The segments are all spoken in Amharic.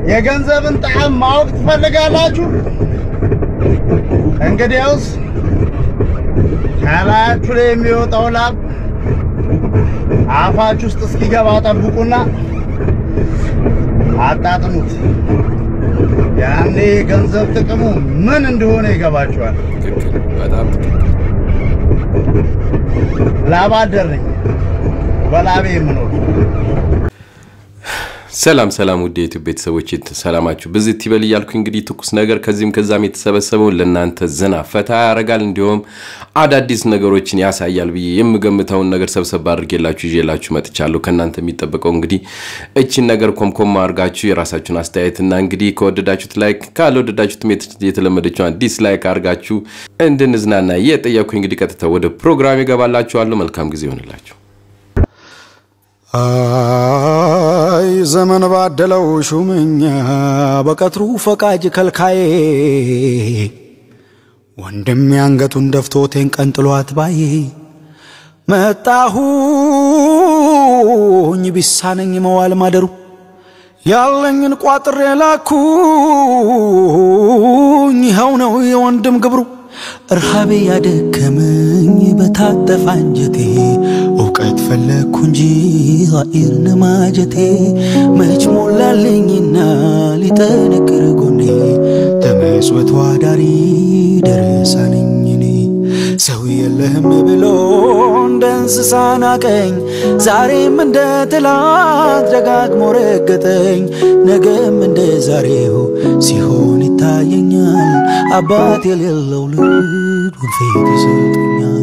የገንዘብን ጣዕም ማወቅ ትፈልጋላችሁ? እንግዲያውስ ከላያችሁ ላይ የሚወጣው ላብ አፋችሁ ውስጥ እስኪገባ ጠብቁና አጣጥሙት። ያኔ የገንዘብ ጥቅሙ ምን እንደሆነ ይገባችኋል። ትክክል፣ በጣም ትክክል። ላብ አደር ነኝ፣ በላቤ የምኖር ሰላም ሰላም ውድ የዩቲዩብ ቤተሰቦች ሰላማችሁ ብዝት ይበል እያልኩ እንግዲህ ትኩስ ነገር ከዚህም ከዛም የተሰበሰበውን ለእናንተ ዘና ፈታ ያደርጋል እንዲሁም አዳዲስ ነገሮችን ያሳያል ብዬ የምገምተውን ነገር ሰብሰብ አድርጌላችሁ ይዤላችሁ መጥቻለሁ። ከእናንተ የሚጠበቀው እንግዲህ እችን ነገር ኮምኮም አድርጋችሁ የራሳችሁን አስተያየትና እንግዲህ ከወደዳችሁት ላይክ ካልወደዳችሁትም የተለመደችውን ዲስላይክ አድርጋችሁ እንድንዝናና እየጠየኩ እንግዲህ ቀጥታ ወደ ፕሮግራም ይገባላችኋለሁ። መልካም ጊዜ ይሆንላችሁ። አይ ዘመን ባደለው ሹመኛ በቀትሩ ፈቃጅ ከልካዬ ወንድም ያንገቱን ደፍቶቴን ቀንጥሏት ባዬ መጣሁኝ ቢሳነኝ መዋል ማደሩ ያለኝን ቋጥሬ ላኩኝ ይኸው ነው የወንድም ግብሩ እርሃቤ ያደከመኝ በታጠፋ አንጀቴ እውቀት ፈለግኩ እንጂ ኃይር ነማጀቴ መች ሞላልኝና ሊጠነክር ጎኔ ተመስወት ዋዳሪ ደረሳ ነኝ እኔ ሰው የለህም ብሎ እንደ እንስሳ ናቀኝ ዛሬም እንደ ትላንት ደጋግሞ ረገጠኝ ነገም እንደ ዛሬው ሲሆን ይታየኛል አባት የሌለው ልጅ ወንፌት ይሰጠኛል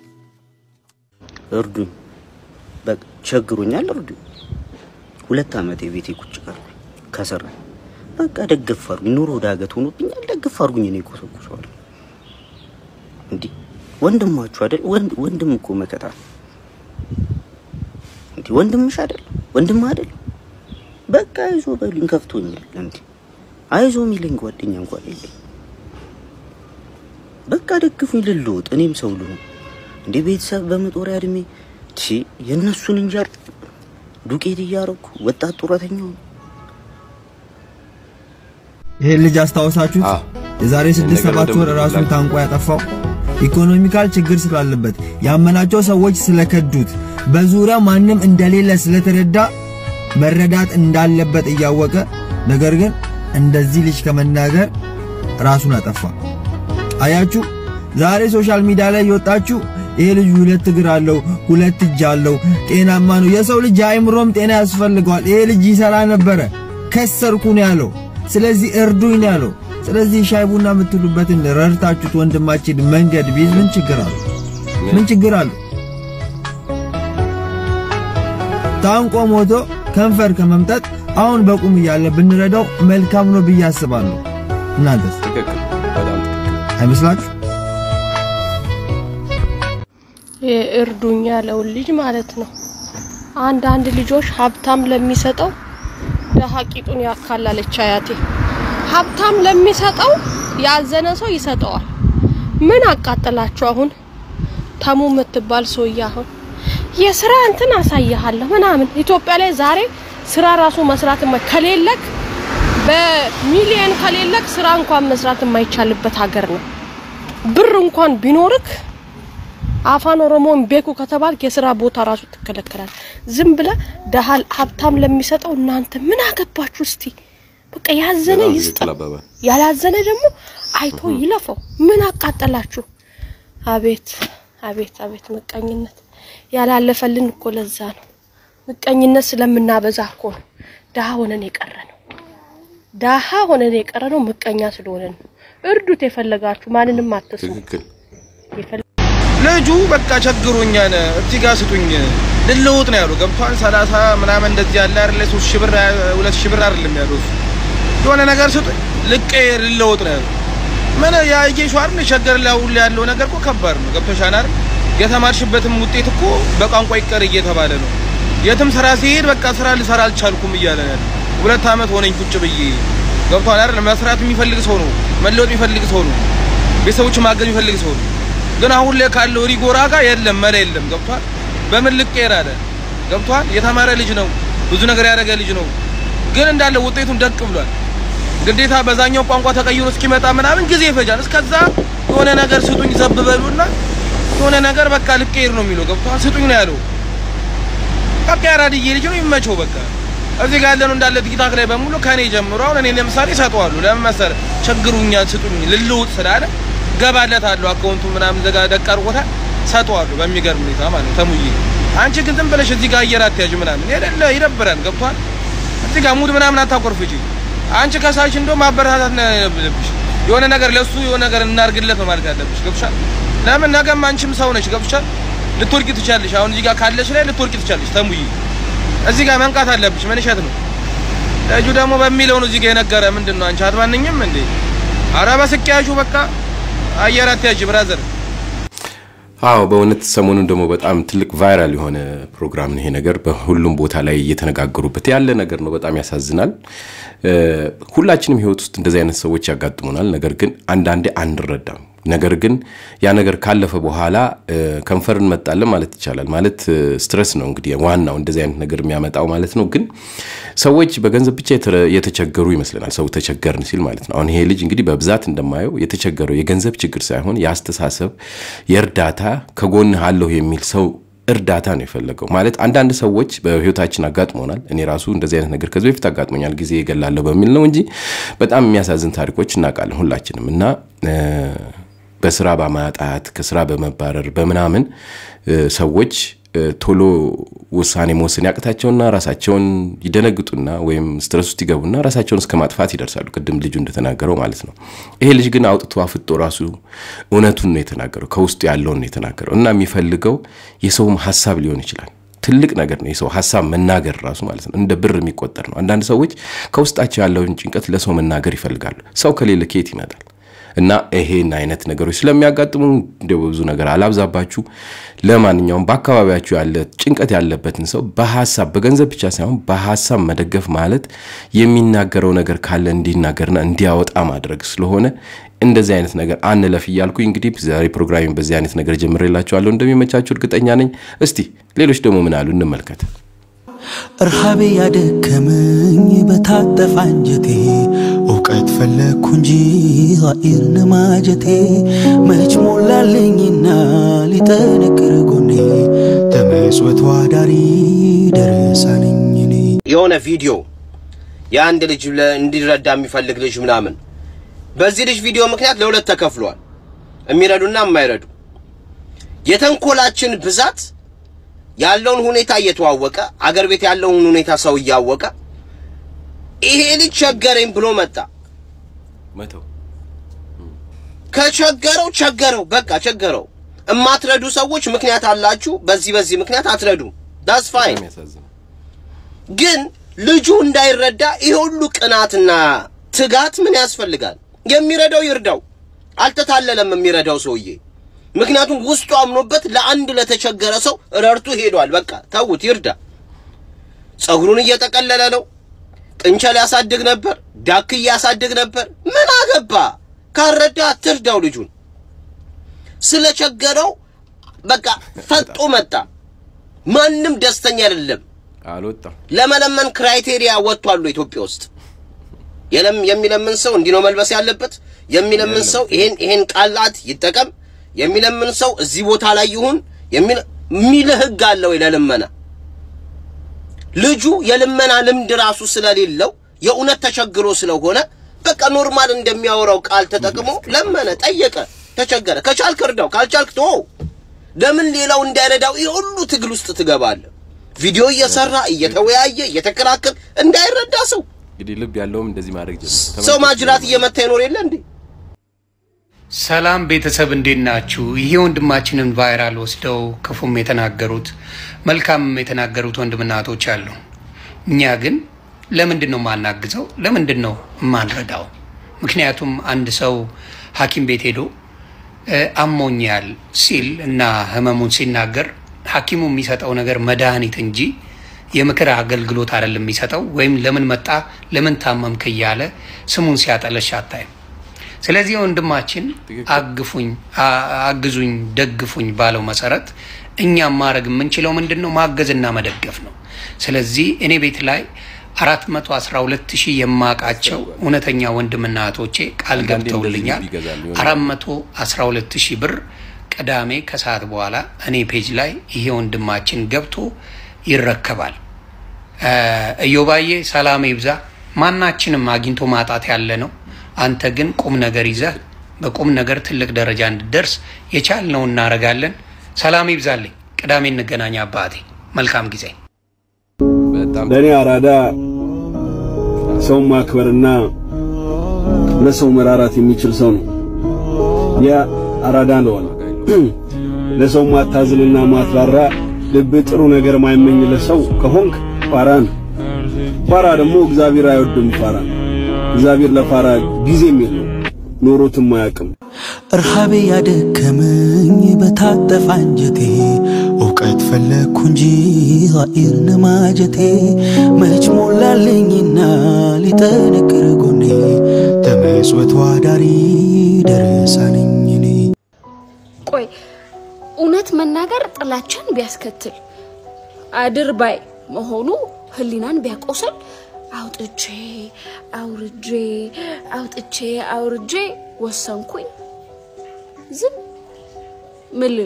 እርዱኝ፣ በቃ ቸግሮኛል፣ እርዱኝ። ሁለት ዓመት የቤቴ ቁጭ ቀርኩ ከሰራ በቃ ደግፍ አርጉኝ። ኑሮ ዳገት ሆኖብኛል፣ ደግፍ አርጉኝ። እኔ ኮሰኩሰዋለሁ። እንዲህ ወንድማችሁ አይደል? ወንድ ወንድም እኮ መከታ ነው። እንዲህ ወንድምሽ አይደል? ወንድም አይደል? በቃ አይዞ በሉኝ። ከፍቶኛል። እንዲህ አይዞ የሚለኝ ጓደኛ እንኳን የለኝ። በቃ ደግፉኝ፣ ልልወጥ፣ እኔም ሰው ልሁን። እንደ ቤተሰብ በመጦሪያ እድሜ ቺ የእነሱን እንጀራ ዱቄት እያረኩ ወጣት ጡረተኛው ይሄን ልጅ አስታውሳችሁት? አዎ። የዛሬ ስድስት ነገር ሰባት ወር ደግሞ ራሱን ላክ- ታንቆ ያጠፋው ኢኮኖሚካል ችግር ስላለበት ያመናቸው ሰዎች ስለከዱት በዙሪያው ማንም እንደሌለ ስለተረዳ መረዳት እንዳለበት እያወቀ ነገር ግን እንደዚህ ልጅ ከመናገር ራሱን አጠፋ። አያችሁ፣ ዛሬ ሶሻል ሚዲያ ላይ የወጣችሁ ይሄ ልጅ ሁለት እግር አለው፣ ሁለት እጅ አለው፣ ጤናማ ነው። የሰው ልጅ አእምሮም ጤና ያስፈልገዋል። ይሄ ልጅ ይሰራ ነበረ፣ ከሰርኩ ነው ያለው። ስለዚህ እርዱኝ ነው ያለው። ስለዚህ ሻይ ቡና የምትሉበትን ረድታችሁት ወንድማችን መንገድ ቢይዝ ምን ችግር አለው? ምን ችግር አለው? ታንቆ ሞቶ ከንፈር ከመምጠጥ አሁን በቁም እያለ ብንረዳው መልካም ነው ብዬ አስባለሁ። እናንተስ ትክክል፣ በጣም ትክክል። አይመስላችሁ? እርዱኝ ያለውን ልጅ ማለት ነው። አንዳንድ ልጆች ሀብታም ለሚሰጠው ደሃ ቂጡን ያካላለች አያቴ። ሀብታም ለሚሰጠው ያዘነ ሰው ይሰጠዋል። ምን አቃጠላችሁ? አሁን ተሙ የምትባል ሰውዬ አሁን የስራ እንትን አሳይሃለሁ ምናምን ኢትዮጵያ ላይ ዛሬ ስራ ራሱ መስራት የማይ- ከሌለክ በሚሊየን ከሌለክ ስራ እንኳን መስራት የማይቻልበት ሀገር ነው። ብር እንኳን ቢኖርክ አፋን ኦሮሞን ቤኩ ከተባልክ የስራ ቦታ ራሱ ትከለከላል። ዝም ብለ ደሃ ሀብታም ለሚሰጠው እናንተ ምን አገባችሁ? እስቲ በቃ ያዘነ በጣም ይስጠ፣ ትክክል አባባል። ያላዘነ ደግሞ አይቶ ይለፈው። ምን አቃጠላችሁ? አቤት አቤት አቤት ምቀኝነት ያላለፈልን እኮ ለዛ ነው። ምቀኝነት ስለምናበዛ እኮ ነው ደሃ ሆነን የቀረ ነው። ደሃ ሆነን የቀረ ነው ምቀኛ ስለሆነ ነው። እርዱት የፈለጋችሁ ማንንም አትስሙ። ትክክል። የፈለ- ልጁ በቃ ቸግሮኛል፣ እዚህ ጋር ስጡኝ ልለውጥ ነው ያለው። ገብቷን ሰላሳ ምናምን እንደዚህ ያለ አይደለ ሶስት ሺህ ብር ሁለት ሺህ ብር አይደለም ያለው እሱ የሆነ ነገር ስጡኝ ልቀየር ልለውጥ ነው ያለው። ምን ያየሽው አይደል ሸገር ላይ አሁን ላይ ያለው ነገር እኮ ከባድ ነው። ገብቶሻል አይደል? የተማርሽበትም ውጤት እኮ በቋንቋ ይቀር እየተባለ ነው። የትም ስራ ሲሄድ በቃ ስራ ልሰራ አልቻልኩም እያለ ነው ያለው። ሁለት አመት ሆነኝ ቁጭ ብዬ ገብቷል አይደል? መስራት የሚፈልግ ሰው ነው፣ መለወጥ የሚፈልግ ሰው ነው፣ ቤተሰቦች ማገዝ የሚፈልግ ሰው ነው። ግን አሁን ላይ ካለው ሪጎራ ጋር የለም መላ የለም። ገብቷል? በምን ልቀየር አለ። ገብቷል? የተማረ ልጅ ነው፣ ብዙ ነገር ያደረገ ልጅ ነው። ግን እንዳለ ውጤቱን ደቅ ብሏል። ግዴታ በዛኛው ቋንቋ ተቀይሮ እስኪመጣ ምናምን ጊዜ ይፈጃል። እስከዛ የሆነ ነገር ስጡኝ ዘብ በሉና የሆነ ነገር በቃ ልቀይር ነው የሚለው ገብቷል። ስጡኝ ነው ያለው። በቃ ያራድዬ ልጅ ነው ይመቸው። በቃ እዚህ ጋር ያለነው እንዳለ ቲክታክ ላይ በሙሉ ከኔ ጀምሮ አሁን እኔ ለምሳሌ እሰጠዋለሁ። ለምን መሰለህ ቸግሩኛል፣ ስጡኝ ልልውጥ ስላለ ገባለታለሁ። አካውንቱ ምናምን ዘጋ ደቅ አድርጎታል። ሰጠዋለሁ በሚገርም ሁኔታ ማለት ነው። ተሙዬ አንቺ ግን ዝም ብለሽ እዚህ ጋር አየር አትያዥ ምናምን የሌለ ይደብራል። ገብቷል። እዚህ ጋር ሙድ ምናምን አታቆርፍጂ። አንቺ ከሳሽ እንደው ማበረታታት ነው ያለብሽ። የሆነ ነገር ለሱ የሆነ ነገር እናርግለት ነው ማለት ያለብሽ። ገብሻል? ለምን ነገም አንቺም ሰው ነሽ። ገብሻል? ልትወርቂ ትቻለሽ። አሁን እዚህ ጋር ካለሽ ላይ ልትወርቂ ትቻለሽ። ተሙዬ እዚህ ጋር መንቃት አለብሽ። ምን እሸት ነው ልጁ ደግሞ በሚለው ነው እዚህ ጋር የነገረ ምንድን ነው አንቺ አትማንኝም እንዴ? ኧረ በስቂያሹ በቃ አየር አትያዥ ብራዘር። አዎ በእውነት ሰሞኑን ደግሞ በጣም ትልቅ ቫይራል የሆነ ፕሮግራም ነው ይሄ ነገር። በሁሉም ቦታ ላይ እየተነጋገሩበት ያለ ነገር ነው። በጣም ያሳዝናል። ሁላችንም ህይወት ውስጥ እንደዚህ አይነት ሰዎች ያጋጥሙናል። ነገር ግን አንዳንዴ አንረዳም። ነገር ግን ያ ነገር ካለፈ በኋላ ከንፈር እንመጣለን ማለት ይቻላል። ማለት ስትረስ ነው እንግዲህ ዋናው እንደዚህ አይነት ነገር የሚያመጣው ማለት ነው። ግን ሰዎች በገንዘብ ብቻ የተቸገሩ ይመስለናል። ሰው ተቸገርን ሲል ማለት ነው። አሁን ይሄ ልጅ እንግዲህ በብዛት እንደማየው የተቸገረው የገንዘብ ችግር ሳይሆን የአስተሳሰብ፣ የእርዳታ ከጎንህ አለሁ የሚል ሰው እርዳታ ነው የፈለገው። ማለት አንዳንድ ሰዎች በህይወታችን አጋጥሞናል። እኔ ራሱ እንደዚህ አይነት ነገር ከዚህ በፊት አጋጥሞኛል ጊዜ እገላለሁ በሚል ነው እንጂ በጣም የሚያሳዝን ታሪኮች እናውቃለን ሁላችንም እና በስራ በማጣት ከስራ በመባረር በምናምን ሰዎች ቶሎ ውሳኔ መወሰን ያቅታቸውና ራሳቸውን ይደነግጡና ወይም ስትረስ ውስጥ ይገቡና ራሳቸውን እስከ ማጥፋት ይደርሳሉ። ቅድም ልጁ እንደተናገረው ማለት ነው። ይሄ ልጅ ግን አውጥቶ አፍጦ ራሱ እውነቱን ነው የተናገረው፣ ከውስጡ ያለውን ነው የተናገረው እና የሚፈልገው የሰውም ሀሳብ ሊሆን ይችላል። ትልቅ ነገር ነው የሰው ሀሳብ መናገር ራሱ ማለት ነው። እንደ ብር የሚቆጠር ነው። አንዳንድ ሰዎች ከውስጣቸው ያለውን ጭንቀት ለሰው መናገር ይፈልጋሉ። ሰው ከሌለ ከየት ይመጣል? እና ይሄን አይነት ነገሮች ስለሚያጋጥሙ እንደ ብዙ ነገር አላብዛባችሁ። ለማንኛውም በአካባቢያችሁ ያለ ጭንቀት ያለበትን ሰው በሀሳብ በገንዘብ ብቻ ሳይሆን በሀሳብ መደገፍ ማለት የሚናገረው ነገር ካለ እንዲናገርና እንዲያወጣ ማድረግ ስለሆነ እንደዚህ አይነት ነገር አንለፍ እያልኩኝ እንግዲህ ዛሬ ፕሮግራሚን በዚህ አይነት ነገር ጀምሬላችኋለሁ። እንደሚመቻችሁ እርግጠኛ ነኝ። እስቲ ሌሎች ደግሞ ምን አሉ እንመልከት። እርሃቤ ያደከመኝ በታጠፋ አንጀቴ እውቀት ፈለግኩ እንጂ ኃይል ነማጀቴ መች ሞላልኝና ሊጠነክር ጎኔ ተመስወት ዋዳሪ ደረሳነኝ እኔ የሆነ ቪዲዮ የአንድ ልጅ ለ- እንዲረዳ የሚፈልግ ልጅ ምናምን በዚህ ልጅ ቪዲዮ ምክንያት ለሁለት ተከፍሏል። የሚረዱና የማይረዱ የተንኮላችን ብዛት ያለውን ሁኔታ እየተዋወቀ አገር ቤት ያለውን ሁኔታ ሰው እያወቀ ይሄ ልጅ ቸገረኝ ብሎ መጣ። መተው ከቸገረው ቸገረው፣ በቃ ቸገረው። እማትረዱ ሰዎች ምክንያት አላችሁ። በዚህ በዚህ ምክንያት አትረዱም። ዳስ ፋይን። የሚያሳዝነው ግን ልጁ እንዳይረዳ ይሄ ሁሉ ቅናትና ትጋት ምን ያስፈልጋል? የሚረዳው ይርዳው። አልተታለለም የሚረዳው ሰውዬ። ምክንያቱም ውስጡ አምኖበት ለአንድ ለተቸገረ ሰው ረድቱ ሄዷል። በቃ ተውት፣ ይርዳ። ጸጉሩን እየጠቀለለ ነው። ጥንቸል ያሳድግ ነበር፣ ዳክዬ ያሳድግ ነበር። ምን አገባ? ካረዳ አትርዳው ልጁን። ስለቸገረው በቃ ፈጦ መጣ። ማንም ደስተኛ አይደለም። አልወጣም። ለመለመን ክራይቴሪያ ወጥቷል ኢትዮጵያ ውስጥ። የለም የሚለምን ሰው እንዲህ ነው መልበስ ያለበት። የሚለምን ሰው ይሄን ይሄን ቃላት ይጠቀም። የሚለምን ሰው እዚህ ቦታ ላይ ይሁን የሚል የሚል ህግ አለ ወይ ለልመና? ልጁ የልመና ልምድ ራሱ ስለሌለው የእውነት ተቸግሮ ስለሆነ በቃ ኖርማል እንደሚያወራው ቃል ተጠቅሞ ለመነ፣ ጠየቀ፣ ተቸገረ። ከቻልክ እርዳው፣ ካልቻልክ ተወው። ለምን ሌላው እንዳይረዳው ይህ ሁሉ ትግል ውስጥ ትገባለህ? ቪዲዮ እየሰራ እየተወያየ እየተከራከር እንዳይረዳ ሰው እንግዲህ ልብ ያለውም እንደዚህ ማድረግ ጀመረ። ሰው ማጅራት እየመታ ይኖር የለ እንዴ? ሰላም ቤተሰብ እንዴት ናችሁ? ይሄ ወንድማችንን ቫይራል ወስደው ክፉም የተናገሩት መልካምም የተናገሩት ወንድምና እህቶች አሉ። እኛ ግን ለምንድን ነው የማናግዘው? ለምንድን ነው የማንረዳው? ምክንያቱም አንድ ሰው ሐኪም ቤት ሄዶ እ አሞኛል ሲል እና ህመሙን ሲናገር ሐኪሙ የሚሰጠው ነገር መድኃኒት እንጂ የምክር አገልግሎት አይደለም የሚሰጠው። ወይም ለምን መጣ ለምን ታመምክ እያለ ስሙን ሲያጠለሽ አታይም። ስለዚህ ወንድማችን አግፉኝ፣ አ- አግዙኝ፣ ደግፉኝ ባለው መሰረት እኛም ማድረግ የምንችለው ምንድን ነው? ማገዝና መደገፍ ነው። ስለዚህ እኔ ቤት ላይ 412 ሺህ የማውቃቸው እውነተኛ ወንድምና እህቶቼ ቃል አንዳንዴ ገብተውልኛል። እንደዚህ ይገዛል የሆነ 412 ሺህ ብር ቅዳሜ ከሰዓት በኋላ እኔ ፔጅ ላይ ይሄ ወንድማችን ገብቶ ይረከባል። እ፣ እዮባዬ ሰላም ይብዛ። ማናችንም አግኝቶ ማጣት ያለ ነው። አንተ ግን ቁም ነገር ይዘህ በቁም ነገር ትልቅ ደረጃ እንድደርስ የቻልነው እናደርጋለን። ሰላም ይብዛልኝ። ቅዳሜ እንገናኝ አባቴ። መልካም ጊዜ። በጣም ለእኔ አራዳ ሰውን ማክበርና ለሰው መራራት የሚችል ሰው ነው። ያ አራዳ ነው። ለሰው ማታዝንና ማትራራ ልብ ጥሩ ነገር ማይመኝለት ሰው ከሆንክ ፋራ ነው። ፋራ ደግሞ እግዚአብሔር አይወድም። ፋራ እግዚአብሔር ለፋራ ጊዜም የለው ኖሮትም አያውቅም። እርሃቤ ያደከመኝ በታጠፋ አንጀቴ እውቀት ፈለግኩ እንጂ ኃይር ነማጀቴ መች ሞላልኝና ሊጠነክር ጎኔ ተመጽወት ዋዳሪ ደረሳ ነኝ እኔ ቆይ እውነት መናገር ጥላቻን ቢያስከትል አድርባይ መሆኑ ህሊናን ቢያቆስል አውጥቼ አውርጄ አውጥቼ አውርጄ ወሰንኩኝ ዝም ምልል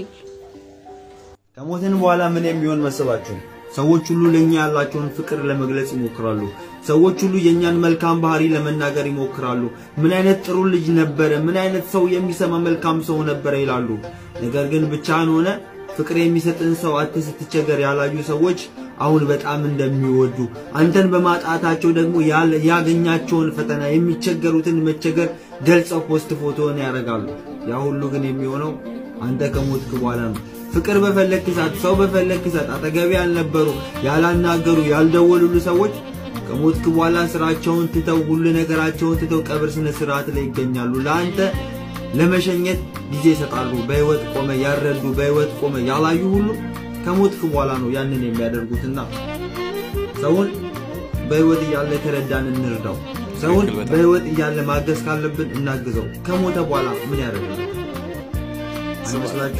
ከሞትን በኋላ ምን የሚሆን መሰባችሁ? ሰዎች ሁሉ ለኛ ያላቸውን ፍቅር ለመግለጽ ይሞክራሉ። ሰዎች ሁሉ የኛን መልካም ባህሪ ለመናገር ይሞክራሉ። ምን አይነት ጥሩ ልጅ ነበረ፣ ምን አይነት ሰው የሚሰማ መልካም ሰው ነበረ ይላሉ። ነገር ግን ብቻህን ሆነ ፍቅር የሚሰጥን ሰው አጥተህ ስትቸገር ያላዩ ሰዎች አሁን በጣም እንደሚወዱ አንተን በማጣታቸው ደግሞ ያለ- ያገኛቸውን ፈተና የሚቸገሩትን መቸገር ገልጸው ፖስት ፎቶን ያደርጋሉ። ያ ሁሉ ግን የሚሆነው አንተ ከሞትክ በኋላ ነው። ፍቅር በፈለክ ሰዓት፣ ሰው በፈለክ ሰዓት አጠገቤ ያልነበሩ ያላናገሩ፣ ያልደወሉሉ ሰዎች ከሞትክ በኋላ ስራቸውን ትተው ሁሉ ነገራቸውን ትተው ቀብር ስነ ስርዓት ላይ ይገኛሉ። ለአንተ ለመሸኘት ጊዜ ይሰጣሉ። በህይወት ቆመ ያረዱ፣ በህይወት ቆመ ያላዩ ሁሉ ከሞትክ በኋላ ነው ያንን የሚያደርጉትና ሰውን በህይወት እያለ ከረዳን እንርዳው። ሰውን ትክክል በጣም። በህይወት እያለ ማገዝ ካለብን እናግዘው። ከሞተ በኋላ ምን ያደርጋል? አይመስላችሁ?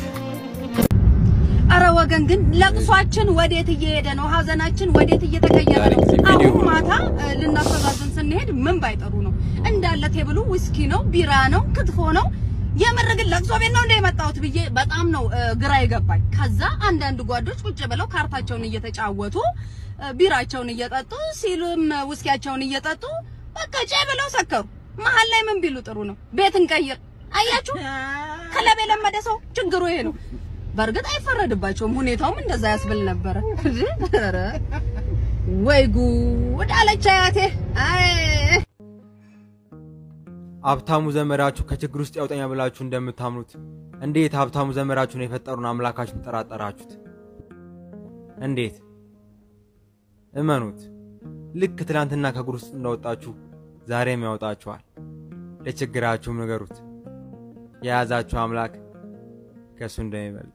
አረ ወገን ግን ለቅሷችን ወዴት እየሄደ ነው? ሀዘናችን ወዴት እየተቀየረ ዛሬ ነው? ጊዜ ቪዲዮ አሁን ማታ እ፣ ልናስተዛዝን ስንሄድ ምን ባይጠሩ ነው? እንዳለ ቴብሉ ዊስኪ ነው፣ ቢራ ነው፣ ክትፎ ነው። የምር ግን ለቅሶ ቤት ነው እንደ የመጣሁት ብዬ በጣም ነው እ፣ ግራ የገባኝ። ከዛ አንዳንድ ጓዶች ቁጭ ብለው ካርታቸውን እየተጫወቱ እ፣ ቢራቸውን እየጠጡ ሲሉም እ፣ ውስኪያቸውን እየጠጡ በቃ ጨ ብለው ሰከሩ። መሀል ላይ ምን ቢሉ ጥሩ ነው? ቤት እንቀይር። አያችሁ፣ ክለብ የለመደ ሰው ችግሩ ይሄ ነው። በእርግጥ አይፈረድባቸውም። ሁኔታውም እንደዛ ያስብል ነበረ። ኧረ ወይ ጉድ አለች አያቴ። አይ ሀብታሙ ዘመዳችሁ ከችግር ውስጥ ያውጠኛ ብላችሁ እንደምታምኑት እንዴት ሀብታሙ ዘመዳችሁን የፈጠሩን አምላካችሁን ጠራጠራችሁት? እንዴት እመኑት። ልክ ትናንትና ከእግር ውስጥ እንዳወጣችሁ ዛሬም ያወጣችኋል። ለችግራችሁም ንገሩት። የያዛችሁ አምላክ ከእሱ እንደሚበልጥ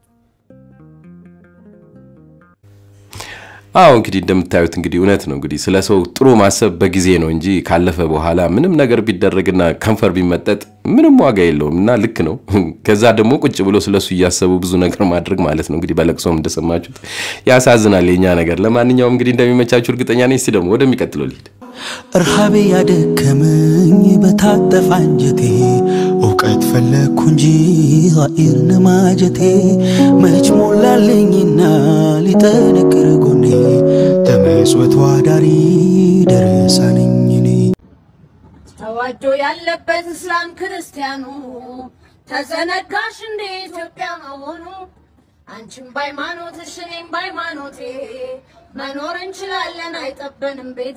አዎ እንግዲህ እንደምታዩት እንግዲህ እውነት ነው። እንግዲህ ስለ ሰው ጥሩ ማሰብ በጊዜ ነው እንጂ ካለፈ በኋላ ምንም ነገር ቢደረግና ከንፈር ቢመጠጥ ምንም ዋጋ የለውም እና ልክ ነው። ከዛ ደግሞ ቁጭ ብሎ ስለሱ እያሰቡ ብዙ ነገር ማድረግ ማለት ነው። እንግዲህ በለቅሶም እንደሰማችሁት ያሳዝናል የኛ ነገር። ለማንኛውም እንግዲህ እንደሚመቻችሁ እርግጠኛ ነኝ። እስቲ ደግሞ ወደሚቀጥለው ልሂድ። እርሃቤ ያደከመኝ በታጠፋ አንጀቴ እውቀት ፈለግኩ እንጂ ኃይር ነማጀቴ መች ሞላልኝና ሊጠነክር ጎኔ ተመጽወት ዋዳሪ ደረሳ ነኝ እኔ ተዋዶ ያለበት እስላም ክርስቲያኑ ተዘነጋሽ እንደ ኢትዮጵያ መሆኑ አንቺም በሃይማኖትሽ እኔም በሃይማኖቴ መኖር እንችላለን አይጠበንም ቤቴ።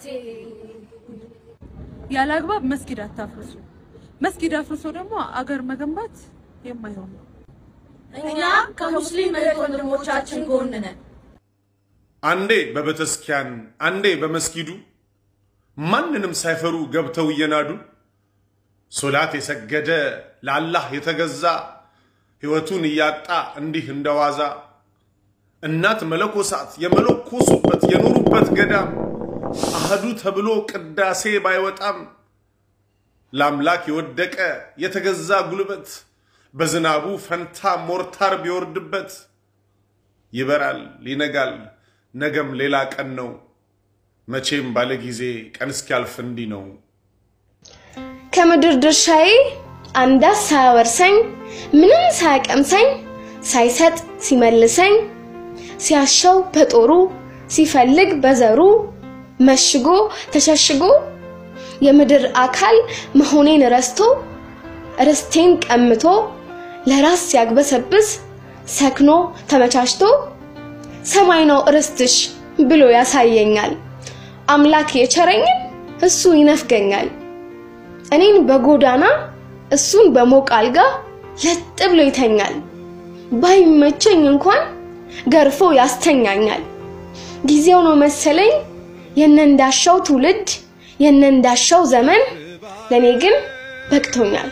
ያለ አግባብ መስጊድ አታፍርሱ። መስጊድ አፍርሶ ደግሞ አገር መገንባት የማይሆን ነው። እኛ ከሙስሊም እህት ወንድሞቻችን ጎን ነን። አንዴ በቤተክርስቲያን አንዴ በመስጊዱ ማንንም ሳይፈሩ ገብተው እየናዱ ሶላት የሰገደ ለአላህ የተገዛ ሕይወቱን እያጣ እንዲህ እንደዋዛ እናት መለኮሳት የመለኮሱበት የኖሩበት ገዳም አህዱ ተብሎ ቅዳሴ ባይወጣም ለአምላክ የወደቀ የተገዛ ጉልበት በዝናቡ ፈንታ ሞርታር ቢወርድበት ይበራል፣ ይነጋል፣ ነገም ሌላ ቀን ነው። መቼም ባለ ጊዜ ቀን እስኪያልፍ እንዲህ ነው። ከምድር ድርሻዬ አንዳች ሳያወርሰኝ ምንም ሳያቀምሰኝ ሳይሰጥ ሲመልሰኝ ሲያሻው በጦሩ ሲፈልግ በዘሩ መሽጎ ተሸሽጎ የምድር አካል መሆኔን ረስቶ ርስቴን ቀምቶ ለራስ ሲያግበሰብስ ሰክኖ ተመቻችቶ ሰማይ ነው ርስትሽ ብሎ ያሳየኛል። አምላክ የቸረኝን እሱ ይነፍገኛል። እኔን በጎዳና እሱን በሞቅ አልጋ ለጥ ብሎ ይተኛል። ባይመቸኝ እንኳን ገርፎ ያስተኛኛል። ጊዜው ነው መሰለኝ የነንዳሻው ትውልድ የነንዳሻው ዘመን ለኔ ግን በቅቶኛል።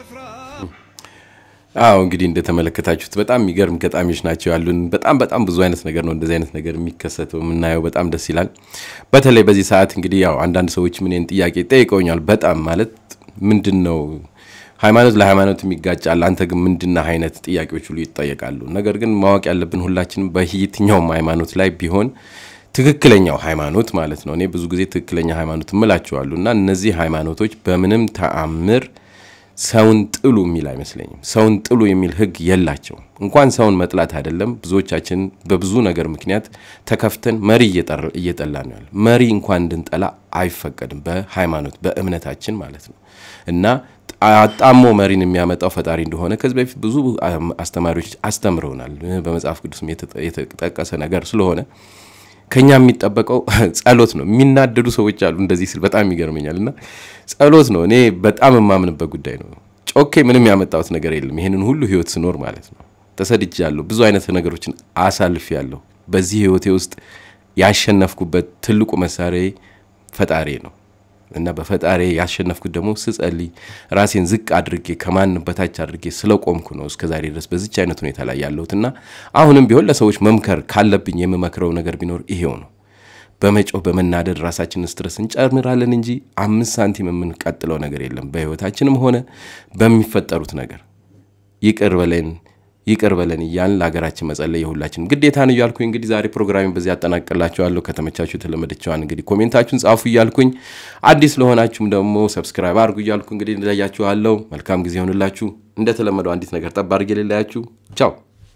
አዎ እንግዲህ እንደተመለከታችሁት በጣም የሚገርም ገጣሚዎች ናቸው ያሉን። በጣም በጣም ብዙ አይነት ነገር ነው እንደዚህ አይነት ነገር የሚከሰተው የምናየው፣ በጣም ደስ ይላል። በተለይ በዚህ ሰዓት እንግዲህ ያው አንዳንድ ሰዎች ምን ጥያቄ ጠይቀውኛል። በጣም ማለት ምንድን ነው ሃይማኖት ለሃይማኖት የሚጋጫል፣ አንተ ግን ምንድና አይነት ጥያቄዎች ሁሉ ይጠየቃሉ። ነገር ግን ማወቅ ያለብን ሁላችንም በየትኛውም ሃይማኖት ላይ ቢሆን ትክክለኛው ሃይማኖት ማለት ነው። እኔ ብዙ ጊዜ ትክክለኛ ሃይማኖት እምላቸዋለሁ እና እነዚህ ሃይማኖቶች በምንም ተአምር ሰውን ጥሉ የሚል አይመስለኝም። ሰውን ጥሉ የሚል ህግ የላቸውም። እንኳን ሰውን መጥላት አይደለም፣ ብዙዎቻችን በብዙ ነገር ምክንያት ተከፍተን መሪ እየጠላ ነው ያለ። መሪ እንኳን እንድንጠላ አይፈቀድም፣ በሃይማኖት በእምነታችን ማለት ነው እና አጣሞ መሪን የሚያመጣው ፈጣሪ እንደሆነ ከዚህ በፊት ብዙ አስተማሪዎች አስተምረውናል። በመጽሐፍ ቅዱስም የተጠቀሰ ነገር ስለሆነ ከኛ የሚጠበቀው ጸሎት ነው። የሚናደዱ ሰዎች አሉ እንደዚህ ስል በጣም ይገርመኛል። እና ጸሎት ነው እኔ በጣም የማምንበት ጉዳይ ነው። ጮኬ ምንም ያመጣሁት ነገር የለም። ይህንን ሁሉ ህይወት ስኖር ማለት ነው ተሰድጃለሁ። ብዙ አይነት ነገሮችን አሳልፌያለሁ። በዚህ ህይወቴ ውስጥ ያሸነፍኩበት ትልቁ መሳሪያ ፈጣሪ ነው እና በፈጣሪ ያሸነፍኩት ደግሞ ስጸልይ ራሴን ዝቅ አድርጌ ከማንም በታች አድርጌ ስለቆምኩ ነው እስከዛሬ ድረስ በዚች አይነት ሁኔታ ላይ ያለሁት እና አሁንም ቢሆን ለሰዎች መምከር ካለብኝ የምመክረው ነገር ቢኖር ይሄው ነው። በመጮህ በመናደድ ራሳችንን ስትረስ እንጨምራለን እንጂ አምስት ሳንቲም የምንቀጥለው ነገር የለም። በህይወታችንም ሆነ በሚፈጠሩት ነገር ይቅር በለን ይቅር በለን እያልን ለሀገራችን መጸለይ የሁላችንም ግዴታ ነው እያልኩኝ እንግዲህ ዛሬ ፕሮግራሚን በዚህ ያጠናቅላችኋለሁ። ከተመቻችሁ የተለመደችዋን እንግዲህ ኮሜንታችሁን ጻፉ እያልኩኝ አዲስ ለሆናችሁም ደግሞ ሰብስክራይብ አድርጉ እያልኩ እንግዲህ እንለያችኋለሁ። መልካም ጊዜ ይሆንላችሁ። እንደተለመደው አንዲት ነገር ጠብ አድርጌ ልለያችሁ። ቻው።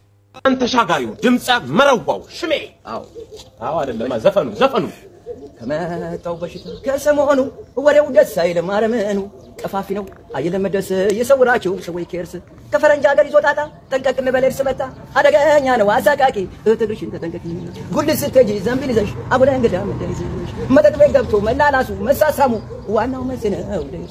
ተሻጋሪው ድምፀ መረዋው ሽሜ አዎ አዎ አይደለም ዘፈኑ ዘፈኑ ከመጣው በሽታ ከሰሞኑ ወሬው ደስ አይልም አረመኑ ቀፋፊ ነው አይለመደስ የሰውራችሁ ሰዎች ኬርስ ከፈረንጅ ሀገር ይዞ ጣጣ ጠንቀቅ እንበል እርስ መታ አደገኛ ነው አሳቃቂ እህትሽን ተጠንቀቂ ጉድ ስትሄጂ ዘንቢል ይዘሽ አቡነ እንግዳ ምንድን ይዘሽ መጠጥ ቤት ገብቶ መላላሱ መሳሳሙ ዋናው መስ ነው ደሱ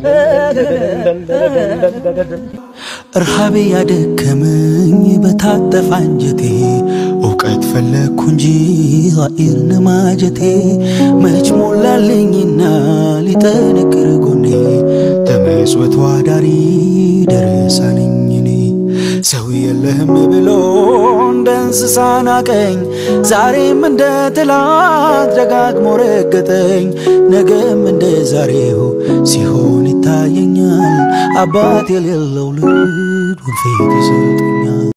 እርሃቤ ያደከመኝ በታጠፋ አንጀቴ እውቀት ፈለግኩ እንጂ ኃይር ነማጀቴ መች ሞላልኝና ሊጠነክር ጎኔ ተመስወት ዋዳሪ ደረሳ ነኝ እኔ ሰው የለህም ብሎ እንደ እንስሳ ናቀኝ ዛሬም እንደ ትላት ደጋግሞ ረገጠኝ ነገም እንደ ዛሬው ሲሆን ይታየኛል አባት የሌለው ልጅ ወንፊት ይሰጠኛል